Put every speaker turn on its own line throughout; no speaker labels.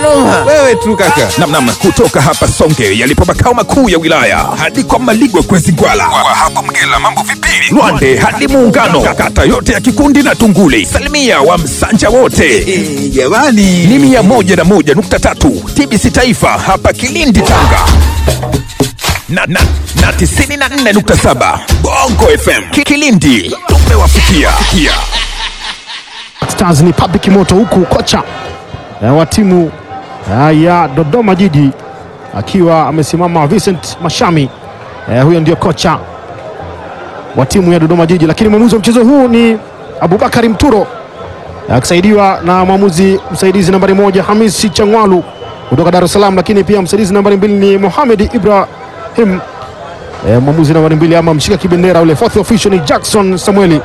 Noha. Wewe tu kaka.
namnam kutoka hapa Songe yalipo makao makuu ya wilaya hadi kwa Maligwe kwezi Gwala, kwa hapo Mgela mambo vipili, Lwande hadi Muungano, kata yote ya Kikundi na Tunguli, salimia wa Msanja wote
Eh, Jamani.
ni mia moja na moja nukta tatu TBC Taifa hapa Kilindi Tanga na, na, na tisini na nne nukta saba Bongo FM Ki- Kilindi tumewafikia Fikia.
Stars ni public moto, huku kocha eh, wa timu eh, ya Dodoma Jiji akiwa amesimama Vincent Mashami. Eh, huyo ndio kocha wa timu ya Dodoma Jiji, lakini mwamuzi wa mchezo huu ni Abubakari Mturo eh, akisaidiwa na mwamuzi msaidizi nambari moja Hamisi Changwalu kutoka Dar es Salaam, lakini pia msaidizi nambari mbili ni Mohamed Ibrahim. Eh, mwamuzi nambari mbili ama mshika kibendera ule fourth official ni Jackson Samueli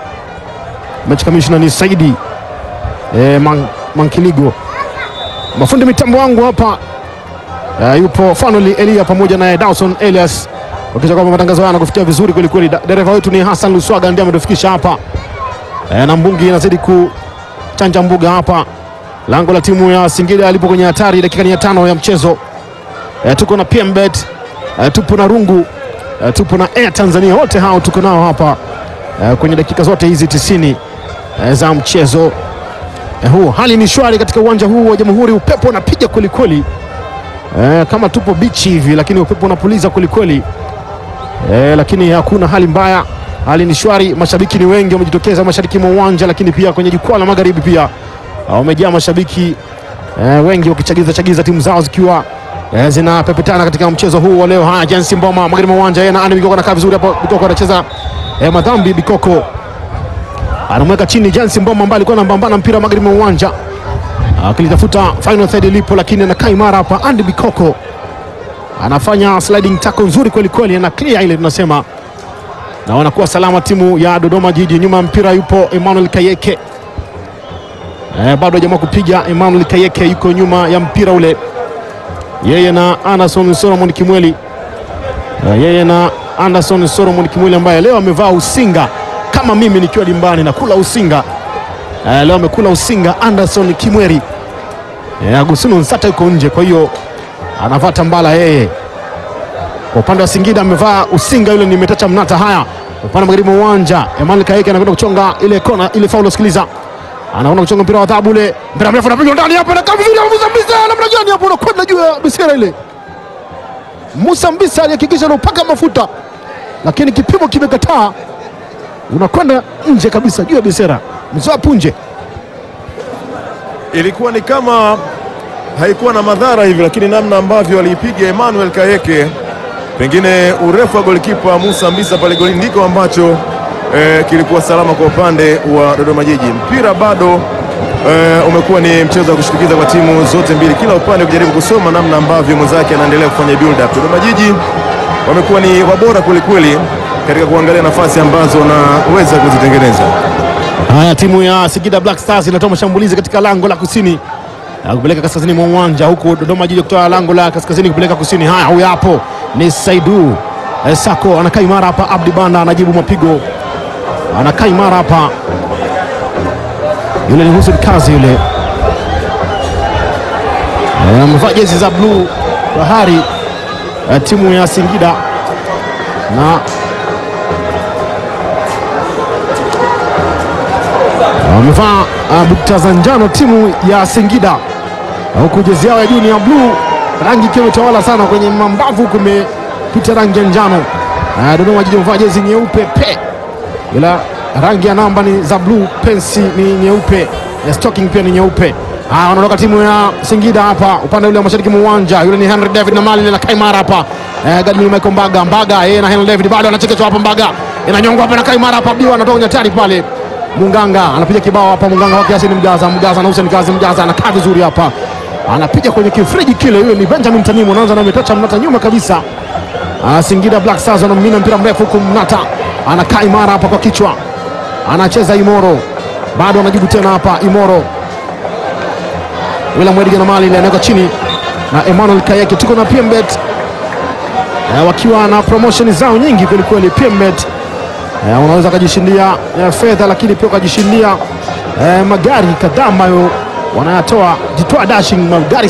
mechi kamishna ni Saidi e, man, Mankiligo. Mafundi mitambo wangu hapa e, yupo Fanuel Elia pamoja naye Dawson Elias wakisha kwamba matangazo haya yanakufikia vizuri kweli kweli. Da- Dereva wetu ni Hassan Luswaga ndiye ametufikisha hapa e, na mbungi inazidi kuchanja mbuga hapa. Lango la timu ya Singida alipo kwenye hatari, dakika ni ya tano ya mchezo e, tuko na PMBet e, tupo na Rungu e, tupo na Air Tanzania, wote hao tuko nao hapa e, kwenye dakika zote hizi tisini eh, za mchezo eh, huu. Hali ni shwari katika uwanja huu wa Jamhuri, upepo unapiga kwelikweli eh, kama tupo bichi hivi, lakini upepo unapuliza kwelikweli eh, lakini hakuna hali mbaya, hali ni shwari. Mashabiki ni wengi wamejitokeza mashariki mwa uwanja, lakini pia kwenye jukwaa la magharibi pia ah, wamejaa mashabiki eh, wengi wakichagiza chagiza timu zao zikiwa eh, zinapepetana katika mchezo huu wa leo. Haya, Jensi Mboma magharibi mwa uwanja, yeye na Ani Bikoko anakaa vizuri hapo. Bikoko anacheza eh, madhambi Bikoko anamweka chini Jansi Mboma ambaye alikuwa anapambana mpira magharibi mwa uwanja akilitafuta final third ilipo, lakini anakaa imara hapa. Andy Bikoko anafanya sliding tackle nzuri kweli kweli, ana clear ile tunasema, na wanakuwa salama timu ya Dodoma Jiji. Nyuma ya mpira yupo Emmanuel Kayeke eh, bado hajaamua kupiga. Emmanuel Kayeke yuko nyuma ya mpira ule, yeye na Anderson Solomon Kimweli eh, yeye na Anderson Solomon Kimweli ambaye leo amevaa usinga kama mimi nikiwa dimbani na kula usinga eh, leo amekula usinga Anderson Kimweri eh, Agustino Nsata yuko nje, kwa hiyo anavaa tambala yeye. Kwa upande wa Singida amevaa usinga yule ni Metacha Mnata. Haya, upande magharibi mwa uwanja Emmanuel Kaeke anakwenda kuchonga ile kona ile faulo, sikiliza, anakwenda kuchonga mpira wa adhabu ule, mpira mrefu unapigwa ndani hapo, na kama vile Musa Mbisa namna gani hapo, unakwenda juu ya bisera ile. Musa Mbisa alihakikisha anaupaka mafuta, lakini kipimo kimekataa unakwenda nje kabisa juu ya bisera mzoa punje.
ilikuwa ni kama haikuwa na madhara hivi, lakini namna ambavyo aliipiga Emmanuel Kayeke, pengine urefu wa golikipa Musa Mbisa pale goli ndiko ambacho eh, kilikuwa salama kwa upande wa Dodoma Jiji. Mpira bado eh, umekuwa ni mchezo wa kushtukiza kwa timu zote mbili, kila upande ukijaribu kusoma namna ambavyo mwenzake anaendelea kufanya build up. Dodoma Jiji wamekuwa ni wabora kwelikweli katika kuangalia nafasi ambazo wanaweza kuzitengeneza.
Haya, timu ya Singida Black Stars inatoa mashambulizi katika lango la kusini na kupeleka kaskazini mwa uwanja, huku Dodoma Jiji kutoa lango la kaskazini kupeleka kusini. Haya, huyu hapo ni Saidu eh, Sako anakaa imara hapa. Abdi Banda anajibu mapigo, anakaa imara hapa. Yule ni Hussein Kazi yule, Eh, amevaa jezi za bluu bahari eh, timu ya Singida na wamevaa uh, bukta za njano timu ya Singida, Na huku jezi yao ya juu ni ya bluu, rangi ikiwa imetawala sana kwenye mambavu, huku imepita rangi ya njano. Uh, Dodoma Jiji wamevaa jezi nyeupe pe, ila rangi ya namba ni za bluu, pensi ni nyeupe, ya stocking pia ni nyeupe. Ah, wanaondoka timu ya Singida hapa upande ule wa mashariki mwa uwanja. Yule ni Henry David na mali na Kaimara hapa. Eh, Gadmin Michael Mbaga, Mbaga yeye na Henry David bado anachekeshwa hapa Mbaga. Inanyongwa hapa na Kaimara hapa Biwa anatoka kwenye hatari pale. Munganga anapiga kibao hapa Munganga kwa kiasi ni Mjaza, Mjaza na Hussein Kazi Mjaza anakaa vizuri hapa. Anapiga kwenye kifriji kile, yule ni Benjamin Tanimu anaanza na Metacha Mnata nyuma kabisa. Ah, Singida Black Stars wanamimina mpira mrefu huku Mnata anakaa imara hapa kwa kichwa. Anacheza Imoro. Bado anajibu tena hapa Imoro. William Edgar na mali ile anaweka chini na Emmanuel Kayeke. Tuko na PMBet eh, wakiwa na promotion zao nyingi kweli kweli. PMBet eh, unaweza ukajishindia eh, fedha, lakini pia ukajishindia eh, magari kadhaa ambayo wanayatoa. Jitoa Dashing magari